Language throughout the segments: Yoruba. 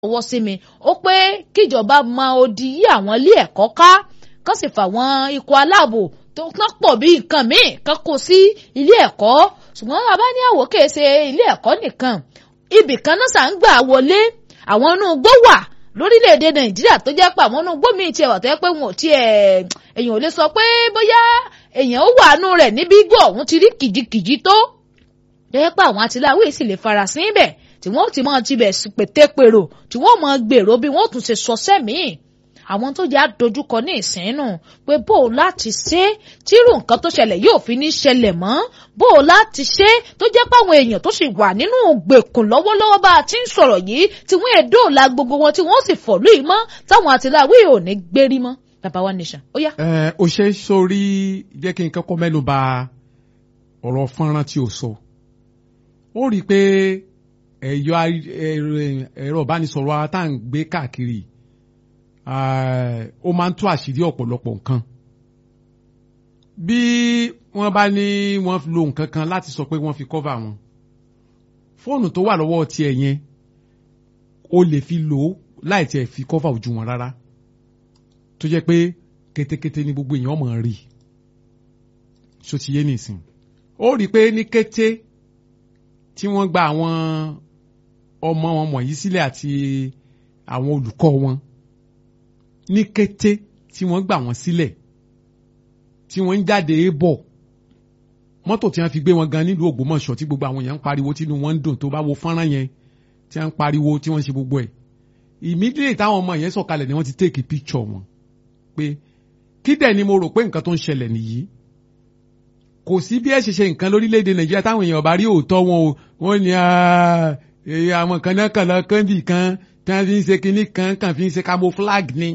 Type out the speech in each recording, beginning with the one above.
ọwọ́ sí mi ó pé kíjọba mọ odi yí àwọn ilé ẹ̀kọ́ ká kán sì fàwọn ikọ̀ aláàbò tó kán pọ̀ bí nǹkan míì kán kó sí ilé ẹ̀kọ́ ṣùgbọ́n bàbá ní àwòké ṣe ilé ẹ̀kọ́ nìkan ibì kan náà sà ń gbà wọlé àwọn inú igbó wà lórílẹ̀‐èdè nàìjíríà tó jẹ́ pé àwọn inú igbó míì tiẹ̀ wà tó jẹ́ pé wọn ò tiẹ̀ èèyàn ò lè sọ pé bóyá èèyàn ó wà nù rẹ̀ níbi igbó ọ̀hún ti rí kìjikìji tó jẹ́ pé àwọn atiláwí sì lè farasin ibẹ̀ tí wọ́n ti máa tibẹ̀ pètèpèrò tí wọ́n máa gbèrò bí wọ́n tún ṣe sọ sẹ́mìí àwọn tó jẹ́ àdójúkọ ní ìsínú pé bó o láti ṣe tírú nǹkan tó ṣẹlẹ̀ yóò fi ní ṣẹlẹ̀ mọ́ bó o láti ṣe tó jẹ́ páwọn èèyàn tó sì wà nínú gbèkùn lọ́wọ́lọ́wọ́ bá a ti ń sọ̀rọ̀ yìí tí wọ́n èdè òla gbogbo wọn tí wọ́n sì fọ̀lú yìí mọ́ táwọn àtìláwí ò ní gbérí mọ́ bàbá wa nation ó yá. ẹ o ṣe sórí jẹ́ kí n kọ́kọ́ mẹ́nu bà ọ̀rọ̀ fọ́nrán tí o sọ ó rí i pé ẹ̀yọ ẹ̀rọ ìbánisọ̀rọ̀ wa tá à ń gbé káàkiri ó máa ń tú àṣírí ọ̀pọ̀lọpọ̀ nǹkan bí wọ́n bá ní wọ́n lo nǹkan kan láti sọ pé wọ́n fi cover wọn fóònù tó wà lọ́wọ́ tiẹ̀ yẹn o lè fi lò ó láì tiẹ̀ fi cover ojú wọn rárá tó jẹ́ pé kétékété ní gbogbo èèyàn mọ̀ rí so ti yé nìsín ó rí i pé ní kété tí wọ́n gba àwọn ọmọ wọn wọ̀nyí sílẹ̀ àti àwọn olùkọ́ wọn ní kété tí wọ́n gbà wọ́n sílẹ̀ tí wọ́n ń jáde bọ̀ mọ́tò tí wọ́n fi gbé wọn gan nílùú Ògbómọ̀ṣọ́ tí gbogbo àwọn èèyàn ń pariwo tínú wọn ń dùn tó bá wo fọ́nrán yẹn tí wọ́n ń pariwo tí wọ́n ń ṣe gbogbo ẹ̀ immediately táwọn ọmọ yẹn sọ̀kalẹ̀ ni wọ́n ti take picture wọn pé kí dẹ̀ ni mo rò pé nǹkan tó ń ṣẹlẹ̀ nìyí kò sí bí ẹ ṣe ṣe nǹkan lórílẹ̀‐èdè Nàìjíríà táwọn èèyàn bá rí òótọ́ wọn o wọ́n ní àwọn kan náà kàn lọ kán bì kan tí wọ́n fi ń ṣe kinní kan kàn fi ń ṣe camouflage ni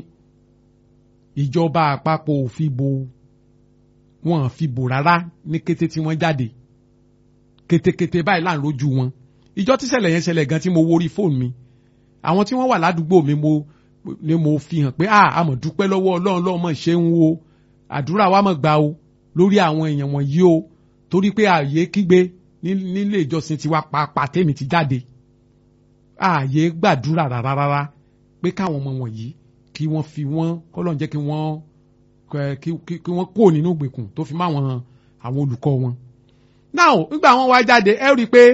ìjọba àpapọ̀ ò fi bo wọn fi bò rárá ní kété tí wọ́n jáde kétékété báyìí là ń rojú wọn ìjọ tí ṣẹlẹ̀ yẹn ṣẹlẹ̀ gan tí mo wórí fóònù mi àwọn tí wọ́n wà ládùúgbò mi mo ni mo fi hàn pé ah àmọ̀ dúpẹ́ lọ́wọ́ ọlọ́run lọ́wọ́ mọ̀ ṣe ń wo àdúrà wa mọ̀ gbà o lórí àwọn èèyàn wọ̀nyí o torí pé ààyè kígbe nílé ìjọsìn tiwa pàápàá tèmi ti jáde ààyè gbàdúrà rárá rárá pé káwọn ọmọ wọ̀nyí kí wọ́n fi wọ́n kọ́lọ́n jẹ́ kí wọ́n kí wọ́n kó nínú ìgbèkùn tó fi má wọn àwọn olùkọ́ wọn. now nígbà wọn wá jáde ẹ rí i pé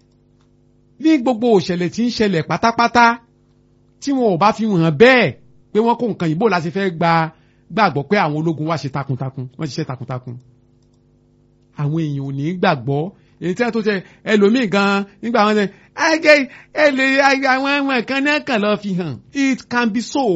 ní gbogbo òṣẹ̀lẹ̀ tí ń ṣẹlẹ̀ pátápátá tí wọn ò bá fi hàn bẹ́ẹ̀ pé wọ́n kó nǹkan yìí bó la ṣe fẹ́ gba gbàgbọ́ pé àwọn ológun wá ṣe takuntakun wọ́n ṣiṣẹ́ takuntakun. àwọn èèyàn ò ní gbàgbọ́ èyí tí wọ́n tó ṣe ẹlòmíì gan nígbà wọn ṣe ẹgẹ ẹlẹ àwọn ẹwọn kan náà kàn lọ fi hàn it can be so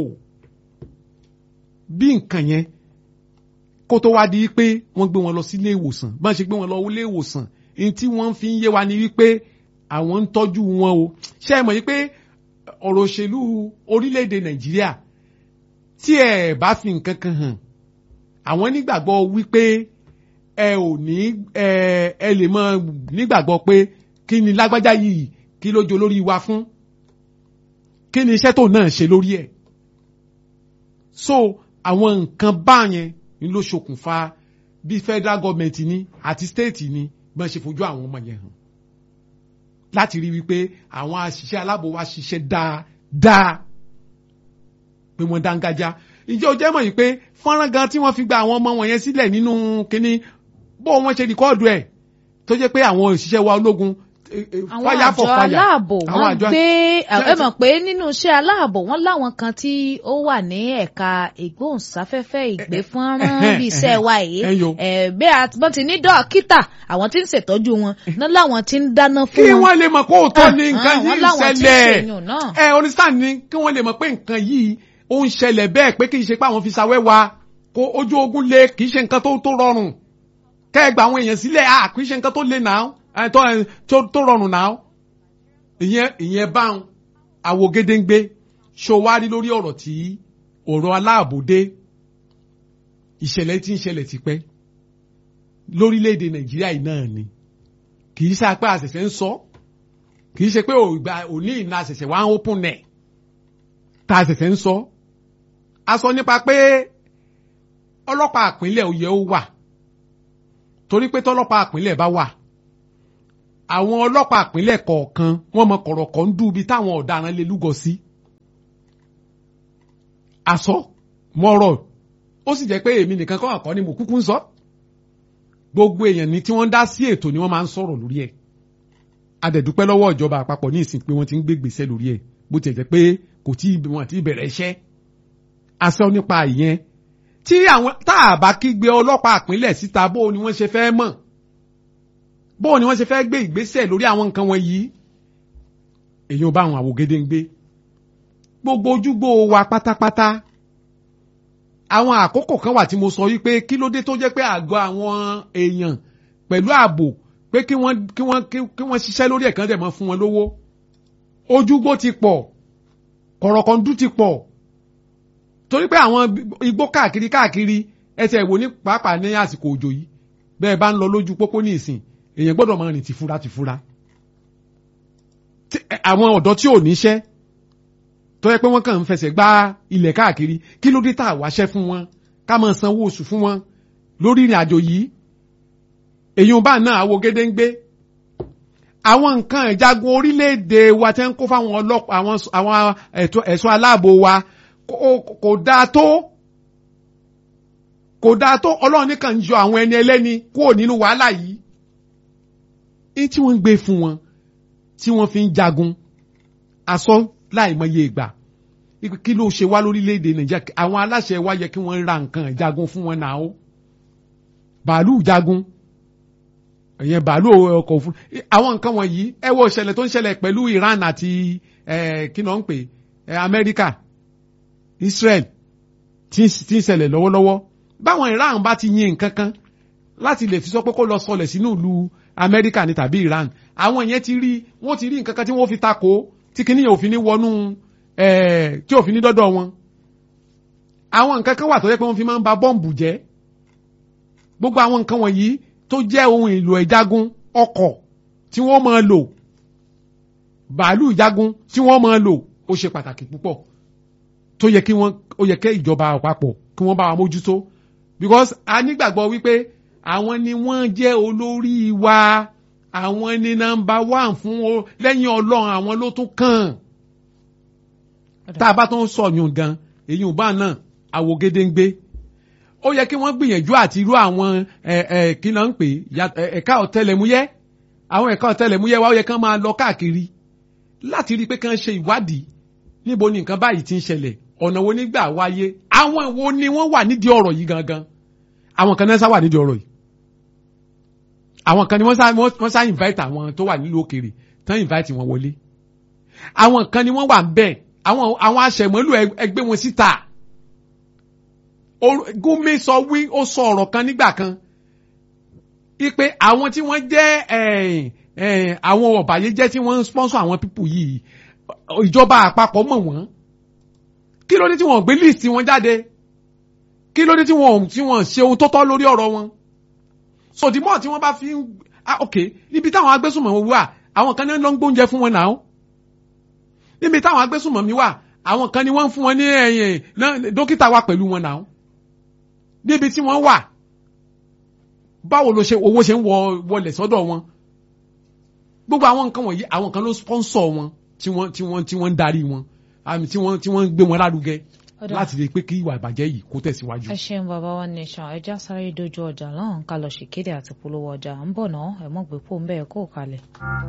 bí nǹkan yẹn kó tó wá di pé wọ́n gbé wọn lọ sí ilé ìwòsàn bá ṣe gbé wọn lọ ilé ìwòsàn èyí tí wọ́n fi ń yé wa ni wípé àwọn ń tọ́jú wọn o ṣé ẹ mọ̀ yí pé ọ̀rọ̀ òṣèlú orílẹ̀-èdè nàìjíríà tí ẹ bá fi nǹkan kan hàn àwọn nígbàgbọ́ wípé ẹ ò ní ẹ ẹ lè mọ nígbàgbọ́ pé kí ni lágbájá yìí kí ló jọ lórí wa fún kí ni iṣẹ́ tó náà ṣe lórí ẹ̀ so àwọn nǹkan báyẹn ni ló ṣokùnfà bí federal government ní àti state ní bọ́n ṣe fojú àwọn ọmọ yẹn hàn láti rí wípé àwọn àṣìṣe aláàbò wa ṣiṣẹ́ dáadáa pé wọ́n dángájá ìjọ jẹ́ mọ̀ yìí pé fọ́nrán gan tí wọ́n fi gba àwọn ọmọ wọn yẹn sílẹ̀ nínú kínní bó wọ́n ṣe rìkọ́ọ̀dù ẹ̀ tó jẹ́ pé àwọn òṣìṣẹ́ wa ológun àwọn àjọ aláàbò wọ́n gbé ẹ mọ̀ pé nínú iṣẹ́ aláàbò wọ́n láwọn kan tí ó wà ní ẹ̀ka ìgbóhùnsáfẹ́fẹ́ ìgbéfọ́nrán bí iṣẹ́ wa yìí bẹ́ẹ̀ wọ́n ti ní dókítà àwọn tí ń ṣètọ́jú wọn náà láwọn tí ń dáná fún wọn. kí wọ́n lè mọ̀ kó òótọ́ ní nǹkan yìí ń ṣẹlẹ̀ ẹ onísàn ni kí wọ́n lè mọ̀ pé nǹkan yìí ó ń ṣẹlẹ̀ bẹ́ẹ̀ pé kì í ṣe pé àwọn fi ṣàwẹ́ wa kó ojú ogun le kì í ṣe nǹkan tó rọrùn kẹ́ ẹ gba àwọn èèyàn sílẹ̀ à kì í ṣe nǹkan tó le náà tó rọrùn náà ìyẹn ìyẹn báwọn àwo gédéǹgbé ṣòwárí lórí ọ̀rọ̀ tí ọ̀rọ̀ aláàbòdé ìṣẹ̀lẹ̀ tí ń ṣẹlẹ̀ tipẹ́ lórílẹ̀‐èdè nàìjíríà yìí náà ni kì í ṣe pé àṣẹ̀ṣẹ̀ ń sọ kì í ṣe pé òní ìná àṣẹ̀ṣẹ̀ wá ń open net tá àṣẹ̀ṣẹ̀ ń sọ a sọ nípa pé ọlọ́pàá àpínlẹ̀ òye ó wà torí pé tọ́lọ́pàá àpínlẹ̀ bá wà àwọn ọlọ́pàá ìpínlẹ̀ kọ̀ọ̀kan wọ́n mọ kọ̀rọ̀kọ̀ ń dúbi táwọn ọ̀daràn lè lúgọ sí asọ mọ́rọ̀ ó sì jẹ́ pé èmi nìkan kọ́ àkọ́ ni mo kúkú ń sọ gbogbo èèyàn ní tí wọ́n dá sí ètò ni wọ́n máa ń sọ̀rọ̀ lórí ẹ̀ adẹ̀dúpẹ́ lọ́wọ́ ìjọba àpapọ̀ ní ìsìn pé wọ́n ti ń gbé gbèsè lórí ẹ̀ bó tiẹ̀ jẹ́ pé kò tí wọ́n ti bẹ̀rẹ̀ iṣẹ́ asọ nípa ìyẹn tí àwọn tá a bá kígbe ọlọ́pàá àpínlẹ̀ síta bó ni wọ́n ṣe fẹ́ mọ̀ bó ni wọ́n ṣe fẹ́ gbé ìgbésẹ̀ lórí àwọn nǹkan wọn yìí èyàn bá àwọn àwògede ń gbé gbogbo ojúgbò wa pátápátá àwọn àkókò kan wà tí mo sọ wípé kí ló dé tó jẹ́ pé àgọ́ àwọn èèyàn pẹ̀lú ààbò pé kí wọ́n kí wọ́n kí wọ́n ṣiṣẹ́ lórí ẹ̀kan dẹ̀ mọ́ fún wọn lówó ojúgbò ti pọ̀ kọ̀rọ̀kọ̀ndú ti pọ̀ torí pé àwọn igbó káàkiri káàkiri ẹsẹ̀ ìwò ní pàápàá ní àsìkò òjò yìí bẹ́ẹ̀ bá ń lọ lójú pópó ní ìsìn èèyàn gbọ́dọ̀ máa rìn tìfura tìfura àwọn ọ̀dọ́ tí ò níṣẹ́ tó yẹ pé wọ́n kàn ń fẹsẹ̀ gbá ilẹ̀ káàkiri kí ló dé tá a wáṣẹ́ fún wọn ká máa sanwó oṣù fún wọn lórí ìrìn àjò yìí èyí ò bá náà àwo gédéǹgbé àwọn nǹkan ìjagun orílẹ̀-èdè wa tẹ́ ń kó fáwọn ọlọ́pàá àwọn àwọn ẹ̀ṣọ́ aláàbò wa kò dáa tó kò dáa tó ọlọ́run nìkan ń yọ àwọn ẹni ẹlẹ́ni kúrò nínú wàhálà yìí ní tí wọ́n ń gbé fún wọn tí wọ́n fi ń jagun asọ́ láìmọye ìgbà kí ló ṣe wá lórílẹ̀‐èdè nàìjíríà àwọn aláṣẹ wa yẹ kí wọ́n ra nǹkan ìjagun fún wọn náà ó bàálù jagun ìyẹn bàálù ọkọ̀ òfurufú àwọn nǹkan wọ̀nyí ẹ wo ìṣẹ̀lẹ̀ tó ń ṣẹlẹ̀ pẹ̀lú Iran àti kí náà ń pè Amẹ́ríkà Israel tí ń ṣẹlẹ̀ lọ́wọ́lọ́wọ́ báwọn Iran bá ti yin nǹkan kan láti lè fi sọ pé kó lọ sọlẹ̀ sínú ìlú Amẹ́ríkà ní tàbí Iran àwọn yẹn ti rí wọ́n ti rí nǹkan kan tí wọ́n fi takò tí kìíní yẹn òfin ní wọnú tí òfin ní dọ́dọ̀ wọn àwọn nǹkan kan wà tó yẹ pé wọ́n fi máa ń ba bọ́ǹbù jẹ́ gbogbo àwọn nǹkan wọ̀nyí tó jẹ́ ohun èlò ìjagun ọkọ̀ tí wọ́n máa lò bàálù ìjagun tí wọ́n máa lò ó ṣe pàtàkì púpọ̀ tó yẹ kí wọ́n ó yẹ kẹ́ ìjọba àpapọ̀ kí wọ́n bá wa mójútó because a nígbàgbọ́ wípé àwọn ni wọ́n jẹ́ olórí wa àwọn ni nọ́mbà one fún o lẹ́yìn ọlọ́run àwọn ló tún kàn tá a bá tó ń sọ̀yún gan èyí ò bá náà àwògede ń gbé ó yẹ kí wọ́n gbìyànjú àti irú àwọn kí ló ń pè ẹ̀ka ọ̀tẹlẹ̀múyẹ́ àwọn ẹ̀ka ọ̀tẹlẹ̀múyẹ́ wa ó yẹ kí wọ́n máa lọ káàkiri láti rí i pé kí wọ́n ṣe ìwádìí níbo ni nǹkan báyìí ti ń ṣẹlẹ̀ ọ̀nà wo nígbà wáyé àwọn wo ni wọ́n wà nídìí ọ̀rọ̀ yìí gangan àwọn kan náà sá wà nídìí ọ̀rọ̀ yìí àwọn kan ni wọ́n sá wọ́n sá invite àwọn tó wà nílùú òkèèrè tán invite wọn wọlé àwọn kan ni wọ́n wà ń bẹ̀ àwọn àwọn aṣẹ̀mọ́lù ẹgbẹ́ wọn síta Gumi sọ wí ó sọ ọ̀rọ̀ kan nígbà kan ipe àwọn tí wọ́n jẹ́ àwọn ọ̀bàyéjẹ́ tí wọ́n ń sponsor àwọn pípù yìí ìjọba àpapọ̀ mọ̀ wọ́n kí ló dé tí wọ́n gbé list wọn jáde kí ló dé tí wọ́n tí wọ́n ṣe ohun tó tọ́ lórí ọ̀rọ̀ wọn so the more tí wọ́n bá fi ń ah ok níbi táwọn agbésùnmọ̀ wọn wà àwọn kan ní ló ń gbóúnjẹ fún wọn náà níbi táwọn agbésùnmọ̀ mi wà àwọn kan ní wọ́n ń fún wọn ní ẹ̀yìn dókítà wà pẹ̀lú wọn náà níbi tí wọ́n wà báwo ló ṣe owó ṣe ń wọlé sọ́dọ̀ wọn gbogbo àwọn nǹkan wọ̀nyí àwọn kan ló sponsor wọn tí wọ́n tí wọ́n tí wọ́n ń darí wọn àmì tí wọ́n tí wọ́n ń gbé wọn lárugẹ láti lè pé kí ìwà ìbàjẹ́ yìí kó tẹ̀síwájú. ẹ ṣeun bàbá wa nation ẹja sáré dojú ọjà lọ́hùn ká lọ ṣèkéde àti polówó ọjà ń bọ̀ náà ẹ mọ̀ gbé pò ń bẹ́ẹ̀ kó kalẹ̀.